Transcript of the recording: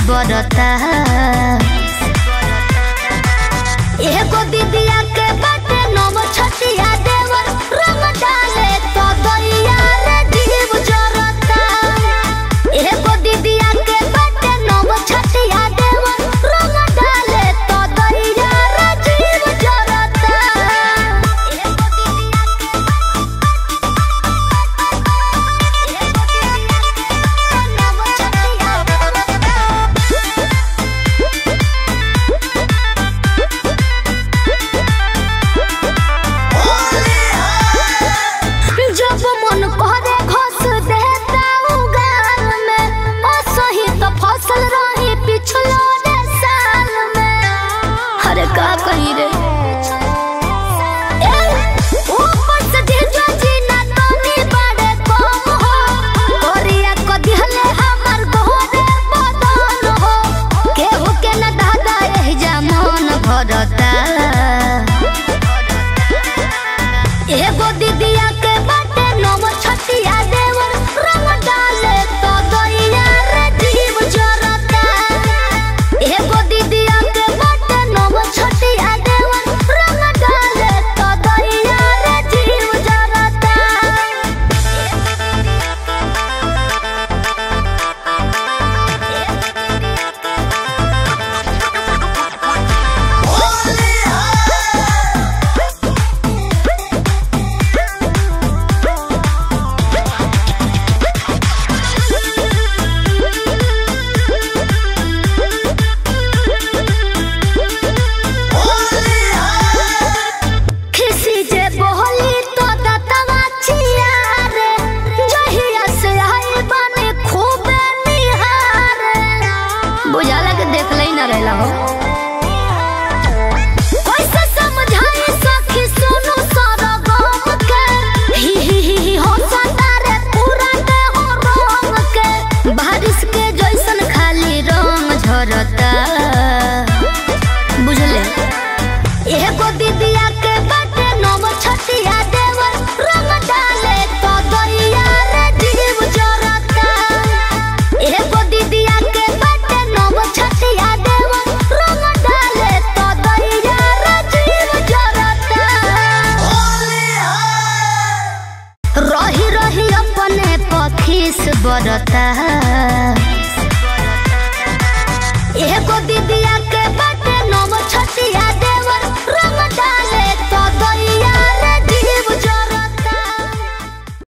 बरता एगो दीदिया के बाटे नव छतिया देवर रंग डाले तो दैया रे जीव जरता एगो दीदिया के बाटे नव छतिया देवर रंग डाले तो दैया रे जीव जरता एगो दीदिया के एगो दीदिया के नव छतिया जब मन करे घस देता उगाल में असही तो फसल रही पिछलो रे साल में अरे का कही रे ए, ऊपर से जीजा जी ना तनी बड़े कम हो कोरिया को दिहले हमर गोरे बदन हो केहू के न दादा एही जा मन भरता एगो दीदिया के बाटे नव छतिया देवर रंग डाले तो दैया रे जीव जरता एगो दीदिया के बाटे नव छतिया देवर रंग डाले तो दैया रे जीव जरता खिसी जे बोहली तो दतवा छिया रे जहिया से आई बने खूब निहार बुझाला के देख लई ना रहला हो कैसे समझाई सखी सुनु सारा गम के ही ही ही ही हो सतारे पूरा के हो रंग के बारिश के जैसन खाली रंग झरता बुझले एगो दीदिया के बाटे नव छतिया देवर रंग डाले तो दैया रे जीव जरता एगो दीदिया के बाटे नव छतिया देवर रंग डाले तो दैया रे जीव जरता रही रही अपने पखीस बरता